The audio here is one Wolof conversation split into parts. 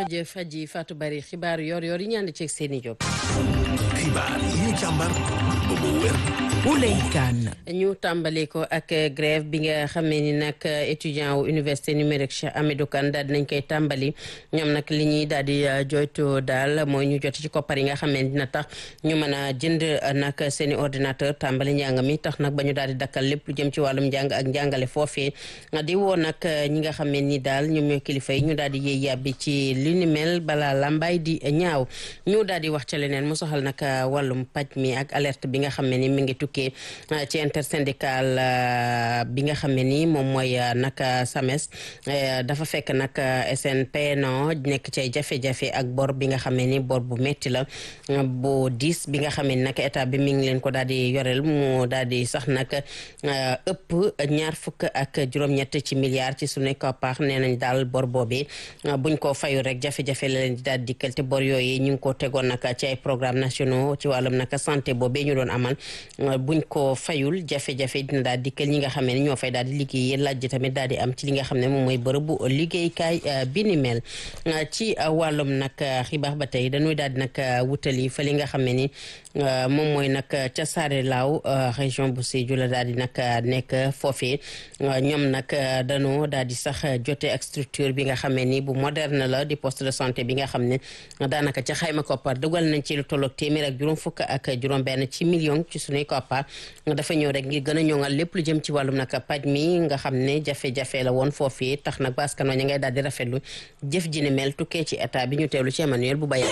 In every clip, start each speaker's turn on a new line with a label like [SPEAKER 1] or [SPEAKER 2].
[SPEAKER 1] jëf Adji Fatou Bari xibaar yor yor yi ñu ànd ceeg seeni Diop.
[SPEAKER 2] xibaar yi ñu càmbar ba mu wér.
[SPEAKER 3] Ouley Kane.
[SPEAKER 1] ñu tàmbali ko ak grève bi nga xamee ni nag étudiant wu université numérique Cheikh Hamidou Kane daal dinañ koy tàmbali ñoom nag li ñuy daal di joytu daal mooy ñu jot ci koppar yi nga xamee ni dina tax ñu mën a jënd nag seen i ordinateur tàmbali njàng mi tax nag ba ñu daal di dakkal lépp lu jëm ci wàllum njàng ak njàngale foofee di woo nag ñi nga xamee ni daal ñoom ñooy kilifa yi ñu daal di yéey yàbbi ci li ni mel balaa lambay di ñaaw ñu daal di wax ca leneen mu soxal nag wàllum paj mi ak alerte bi nga xam ne ni mi ngi tukkee ci intersyndical bi nga xam ne ni moom mooy nag SAMES dafa fekk nag SNPNO nekk ci jafe-jafe ak bor bi nga xam ne ni bor bu metti la bu diis bi nga xam ne nag état bi mi ngi leen ko daal di yoreel mu daal di sax nag ëpp ñaar fukk ak juróom-ñett ci milliards ci suñu koppar nee nañ daal bor boobee buñ ko fayu rek jafe-jafe la leen di daal dikkal te bor yooyu ñu ngi ko tegoon nag ci ay programme nationaux ci wàllum nag santé boobee ñu doon amal buñ ko fayul jafe-jafe dina daal dikkal ñi nga xam ne ñoo fay daal di liggéey laaj tamit daal di am ci li nga xam ne moom mooy bërëbu liggéeykaay bi ni mel ci wàllum nag xibaar ba tey dañuy daal di nag wutali fa li nga xam ne ni moom mooy nag ca Saare Laaw région bu Sédhiou la daal di nag nekk foofee ñoom nag dañoo daal di sax jote ak structure bi nga xam ne ni bu moderne la di poste de santé bi nga xam ne daanaka ca xayma koppar dugal nañ ci lu tolloog téeméer ak juróom fukk ak juróom benn ci million ci suñuy koppar dafa ñëw rek ngir gën a ñoŋal lépp lu jëm ci wàllum nag paj mi nga xam ne jafe-jafe la woon foofee tax nag baskan wa ña ngay daal di rafetlu jëf ji ni mel tukkee ci état bi ñu teewlu ci Emmanuel bu bayal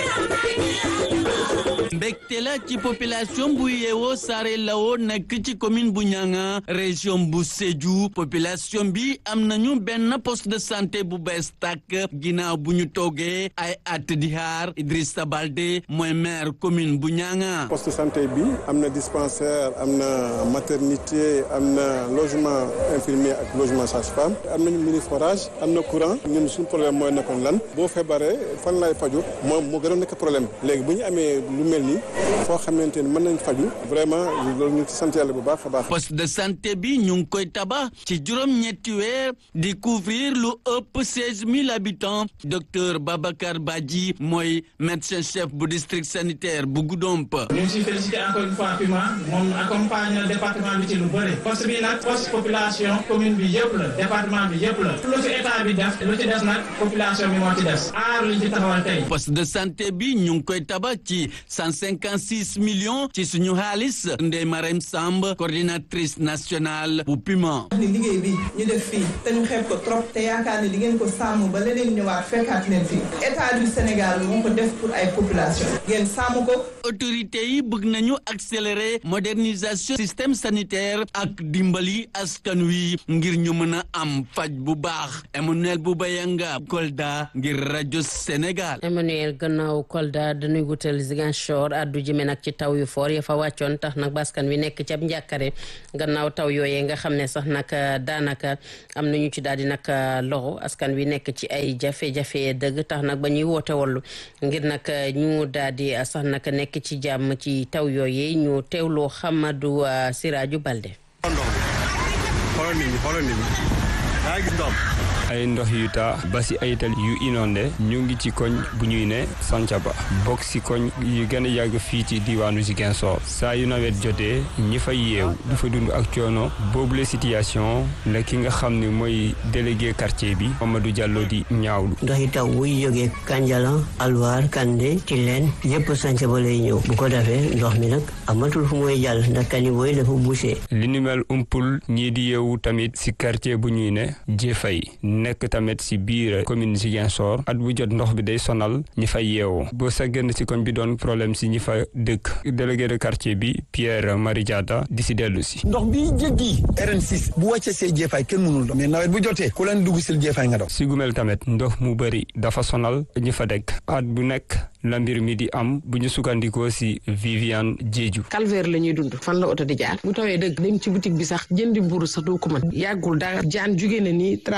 [SPEAKER 4] mbégte la ci population bu yeewoo Saare Lawo nekk ci commune bu Nianga région bu Sédhiou population bi am nañu benn poste de santé bu bees tàkk ginnaaw bu ñu toogee ay at di xaar Idrissa Balde mooy maire commune bu Nianga.
[SPEAKER 5] poste de santé bi am na dispensaire am na maternité am na logement infirmier ak logement sage-femme am nañu mini forage am na courant ñun suñu problème mooy nekkoon lan boo feebaree fan lay faju moom moo gën a nekk problème léegi bu ñu amee lu mel ni foo xamante ni mën nañ faju vraiment loolu ñu ci sant yàlla bu baax a baax.
[SPEAKER 4] poste de santé bi ñu ngi koy tabax ci juróom-ñetti weer di couvrir lu ëpp seize mille habitants docteur Babacar Badji mooy médecin chef bu district sanitaire bu Goudomp.
[SPEAKER 6] ñu ngi siy félicité encore une fois PUMA moom accompagne na département bi ci lu bëri poste bi nag poste population commune bi yëpp la département bi yëpp la lu ci état bi def lu ci des nag population bi moo ci des aar li ci taxawal tey.
[SPEAKER 4] poste de santé bi ñu ngi koy tabax ci cent cinquante six millions ci suñu xaalis Ndeye Marème Samb coordinatrice nationale bu PUMA.
[SPEAKER 7] ni liggéey bi ñu def fii te ñu xeeb ko trop te yaakaar ne di ngeen ko sàmm ba leneen ñëwaat fekkaat leen fii état du Sénégal moo ko def pour ay population ngeen sàmm ko.
[SPEAKER 4] autorités yi bëgg nañu accélérer modernisation système sanitaire ak dimbali askan wi ngir ñu mën a am faj bu baax Emmanuel Boubayanga Kolda ngir rajo Sénégal.
[SPEAKER 1] Emmanuel gannaaw Kolda dañuy wutal Ziguinchor addu jëme nag ci taw yu foor ya fa wàccoon tax nag baskan wi nekk ci ab njàkkare gannaaw taw yooyee nga xam ne sax nag daanaka am nañu ci daal di nag loxo askan wi nekk ci ay jafe-jafe dëgg tax nag ba ñuy woote wallu ngir nag ñu daal di sax nag nekk ci jàmm ci taw yooyee ñu teewloo Xamadu Siraaju Balde.
[SPEAKER 8] xoolal nit ñi xoolal nit ñi daa gis ndox ay ndox yu taa ba si ay tali yu inondé ñu ngi ci koñ bu ñuy ne Sancaba bokk si koñ yu gën a yàgg fii ci diwaanu Ziguinchor saa yu nawet jotee ñi fay yeew du fa dund ak coono boobule situation la ki nga xam ne mooy délégué quartier bi Mamadou Diallo di ñaawlu.
[SPEAKER 9] ndox yi taw buy jógee Kanjalan Alwaar Kande Tilène yëpp Sancaba lay ñëw bu ko defee ndox mi nag amatul fu muy jàll ndax caniveau yi dafa bouché.
[SPEAKER 8] li ni mel umpul ñii di yeewu tamit si quartier bu ñuy ne Jéfay nekk tamit si biir commune Ziguinchor at bu jot ndox bi day sonal ñi fay yeewoo boo sa génn si koñ bi doon problème si ñi fa dëkk délégué de quartier bi Pierre Marie Diatta di si dellu si
[SPEAKER 10] ndox bi jéggi RN6 bu wàccee see jeefaay kenn mënul dox mais nawet bu jotee ku leen dugg sil jeefaay nga dox
[SPEAKER 8] si gumel tamit ndox mu bëri dafa sonal ñi fa dëkk at bu nekk la mbir mi di am bu ñu sukkandikoo si Viviane Diédiou
[SPEAKER 11] calvaire la ñuy dund fan la oto di jaar bu tawee dëgg dem ci boutique bi sax jëndi mburu sax doo ko mën yàggul dara jaan jugee na ni traversé dem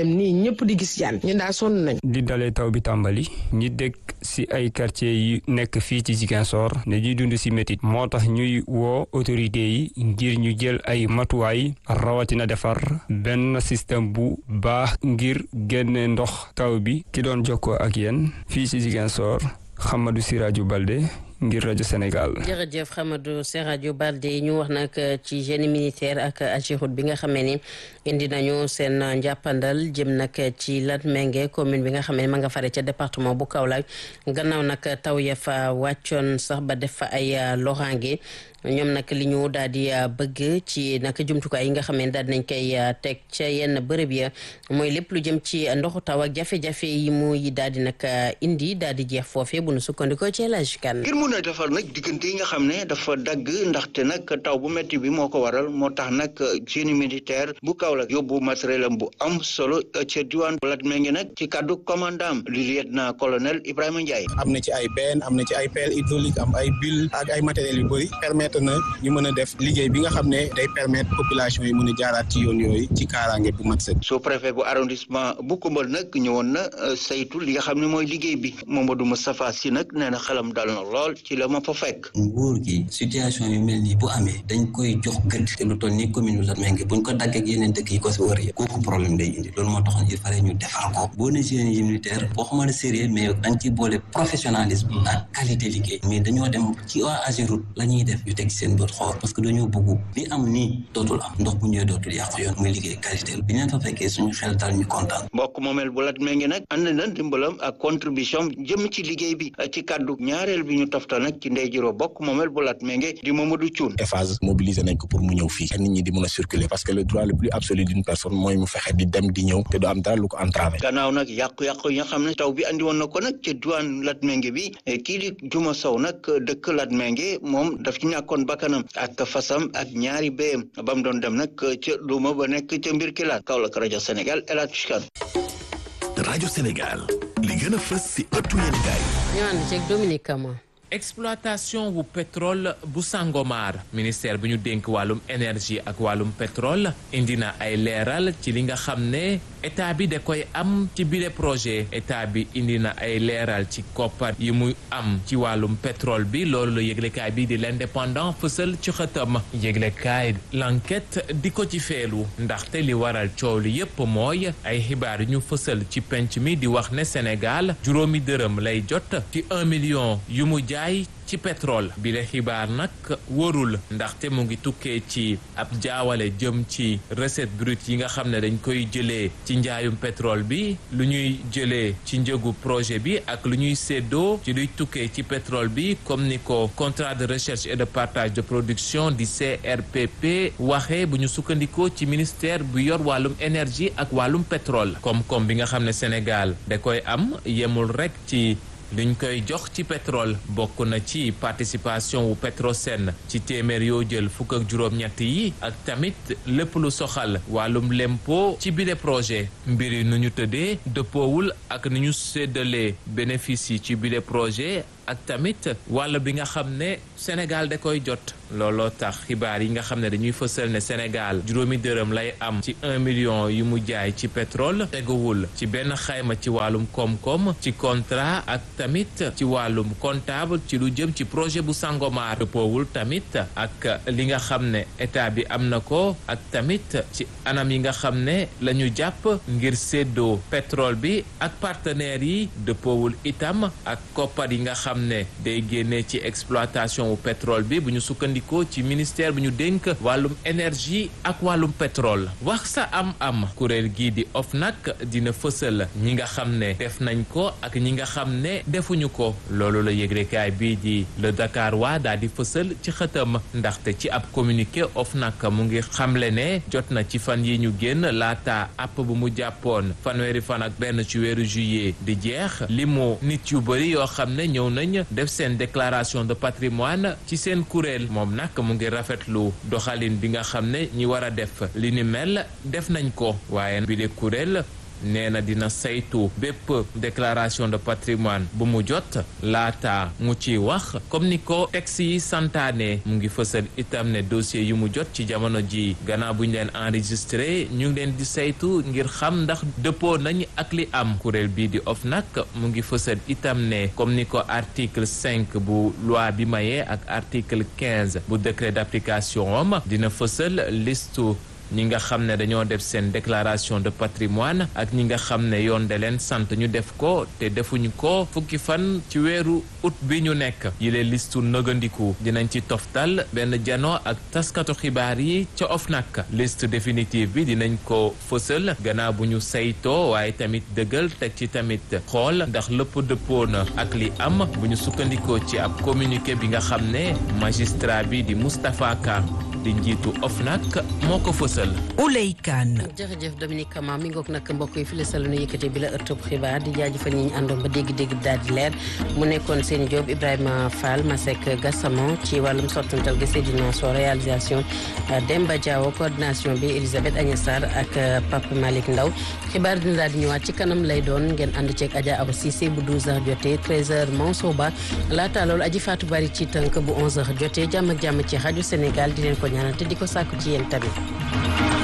[SPEAKER 11] dem nii ñëpp di gis jaan ñun daal sonn nañ
[SPEAKER 8] di dalee taw bi tàmbali ñi dëkk si ay quartier yi nekk fii ci Ziguinchor ne ñuy dund si métit moo tax ñuy woo autorité yi ngir ñu jël ay matuwaay rawatina defar benn système bu baax ngir génne ndox taw bi ki doon jokkoo ak yéen fii ci Ziguinchor Hamadou Siraju Balde ngir rajo Sénégal.
[SPEAKER 1] jërëjëf Hamadou Siraju Balde ñu wax nag ci génie militaire ak Ageroute bi nga xamee ni indi nañu seen njàppandal jëm nag ci Latmingué commune bi nga xam ne ma nga fare ca département bu Kaolack gannaaw nag taw ya fa wàccoon sax ba def fa ay loraange ñoom nag li ñu daal di bëgg ci nag jumtukaay yi nga xam ne daal nañ koy teg ca yenn bërëb ya mooy lépp lu jëm ci ndoxu taw ak jafe-jafe yi muy daal di nag indi daal di jeex foofee bu nu sukkandikoo ci elage kan
[SPEAKER 3] ngir mun a defar nag diggante yi nga xam ne dafa dagg ndaxte nag taw bu métti bi moo ko waral moo tax nag génie militaire bu Kaolack yóbbu matériel am bu am solo ca diwaan bu Latmingué nag ci kàddu commandant lieutenant colonel Ibrahima Ndiaye.
[SPEAKER 12] am na ci ay benn am na ci ay pelle hydraulique am ay bulle ak ay matériels yu bëri permettre na ñu mën a def liggéey bi nga xam ne day permettre population yi mën a jaaraat ci yoon yooyu ci kaaraange bu mat sëkk.
[SPEAKER 3] sous préfet bu arrondissement bu Koungheul nag ñëwoon na saytu li nga xam ne mooy liggéey bi Mamadou Moustapha Sy nag nee na xelam dal na lool ci la ma fa fekk.
[SPEAKER 13] nguur gi situation yu mel nii bu amee dañ koy jox gëdd te lu toll nii commune bu Latmingué buñ ko daggee ak yeneen dëkk yi ko si wër yëpp kooku problème day indi loolu moo taxoon il fallait ñu defar ko boo ne génie militaire boo xamante sérieux mais dañ ci boole professionnalisme ak qualité liggéey mais dañoo dem ci waa Ageroute la ñuy def ñu teg seen bët xool parce que dañoo bëgg li am nii dootul am ndox bu ñëwee dootul yàqu yoon muy liggéey qualité bi ñu fa fekkee suñu xel dal ñu kontaan
[SPEAKER 3] mbokk moomeel bu Latmingué nag ànd na dimbalam ak contribution jëm ci liggéey bi ci kàddu ñaareel bi ñu toftal nag ci ndey jiroo bokk moomeel bu Latmingué di Mamadou Thioune
[SPEAKER 12] Eiffage mobilisé nañ ko pour mu ñëw fii nit ñi di mën a circuler parce que le droit le plus absolu d'une personne mooy mu fexe di dem di ñëw te du am dara lu ko entravé
[SPEAKER 3] gannaaw nag yàqu-yàqu yi nga xam ne taw bi andi woon na ko nag ca diwaan Latmingué bi kii di Juma Sow nag dëkk Latmingué moom daf ci ñàkkoon bakkanam ak fasam ak ñaari béyam ba mu doon dem nag ca Luuma ba nekk ca mbir kilaan Kaolack rajo Sénégal El Hadj Kane
[SPEAKER 2] rajo Sénégal li gën a fës si ëttu yéen gaay
[SPEAKER 1] ñu ànd ceeg Dominique Kama
[SPEAKER 14] exploitation wu pétrole bu Sangomar ministère bi ñu dénk wàllum énergie ak wàllum pétrole indi na ay leeral ci li nga xam ne état bi da koy am ci bile projet état bi indi na ay leeral ci koppar yi muy am ci wàllum pétrole bi loolu la yëglekaay bi di l'indépendant fësal ci xëtam yëglekaay l'enquête di ko ci feelu ndaxte li waral coow li yépp mooy ay xibaar yu ñu fësal ci penc mi di wax ne Sénégal juróomi dërëm lay jot ci un million yu mu jaay ci pétrole bi la xibaar nag wóorul ndaxte mu ngi tukkee ci ab jaawale jëm ci recette brute yi nga xam ne dañ koy jëlee ci njaayum pétrole bi lu ñuy jëlee ci njëgu projet bi ak lu ñuy séddoo ci luy tukkee ci pétrole bi comme ni ko contrat de recherche et de partage de production di CRPP waxee bu ñu sukkandikoo ci ministère bu yor wàllum énergie ak wàllum pétrole koom-koom bi nga xam ne Sénégal da koy am yemul rek ci liñ koy jox ci pétrole bokk na ci participation wu Petrosen ci téeméer yoo jël fukk ak juróom-ñett yi ak tamit lépp lu soxal wàllum lempo ci bile projet mbir yi nu ñu tëddee dëppoowul ak ni ñu séddalee bénéfice yi ci bile projet ak tamit wàll bi nga xam ne Sénégal da koy jot looloo tax xibaar yi nga xam ne dañuy fësal ne Sénégal juróomi dërëm lay am ci un million yu mu jaay ci pétrole teguwul ci benn xayma ci wàllum koom-koom ci contrat ak tamit ci wàllum comptable ci lu jëm ci projet bu Sangomar dëppoowul tamit ak li nga xam ne état bi am na ko ak tamit ci anam yi nga xam ne la ñu jàpp ngir séddoo pétrole bi ak partenaires yi dëppoowul itam ak koppar yi nga xam ne day génnee ci exploitation wu pétrole bi bu ñu sukkandikoo ci ministère bi ñu dénk wàllum énergie ak wàllum pétrole wax sa am-am kuréel gii di OFNAC dina fësal ñi nga xam ne def nañ ko ak ñi nga xam ne defuñu ko loolu la yëglekaay bii di le Dakar waa daal di fësal ci xëtam ndaxte ci ab communiqué OFNAC mu ngi xamle ne jot na ci fan yi ñu génn laata app bu mu jàppoon fanweeri fan ak benn ci weeru juillet di jeex limu nit yu bëri yoo xam ne ñëw nañ def seen déclaration de patrimoine ci seen kuréel moom nag mu ngi rafetlu doxalin bi nga xam ne ñi war a def li ni mel def nañ ko waaye bi de kuréel nee na dina saytu bépp déclaration de patrimoine bu mu jot laata mu ci wax comme ni ko texte yi santaane mu ngi fësal itam ne dossier yu mu jot ci jamono ji gannaaw bu ñu leen enregistré ñu ngi leen di saytu ngir xam ndax dëppoo nañ ak li am kuréel bii di OFNAC mu ngi fësal itam ne comme ni ko article cinq bu loi bi mayee ak article quinze bu décret d'application am dina fësal listu ñi nga xam ne dañoo def seen déclaration de patrimoine ak ñi nga xam ne yoon de leen sant ñu def ko te defuñu ko fukki fan ci weeru août bi ñu nekk yile listu nëgandiku dinañ ci toftal benn jano ak taskatu xibaar yi ca OFNAC liste définitive bi dinañ ko fësal gannaaw bu ñu saytoo waaye tamit dëggal teg ci tamit xool ndax lépp dëppoo na ak li am bu ñu sukkandikoo ci ab communiqué bi nga xam ne magistrat bi di Moustapha Ka di njiitu OFNAC moo ko fësal.
[SPEAKER 15] Ouley Kane.
[SPEAKER 1] jërëjëf Dominique Kama mi ngoog nag mbokk yi fi la sal nu yëkkate bi la ëttub xibaar di jaajëfal ñi ñu àndoon ba dégg-dégg daal di leer mu nekkoon Seni Diop Ibrahima Fall Masek Gassama ci wàllum sottantal gi Seydina So réalisation Demba Diawo coordination bi Elisabeth Agnès Sarr ak Papa Malick Ndaw xibaar dina daal di ñëwaat ci kanam lay doon ngeen ànd ceeg Adja Awa Cissé bu 12h jotee 13h Mansour Ba laata loolu aji Fatou Bari ci tënk bu 11h jotee jàmm ak jàmm ci rajo Sénégal di leen ko ñaanal te di ko sàkku ci yéen tamit.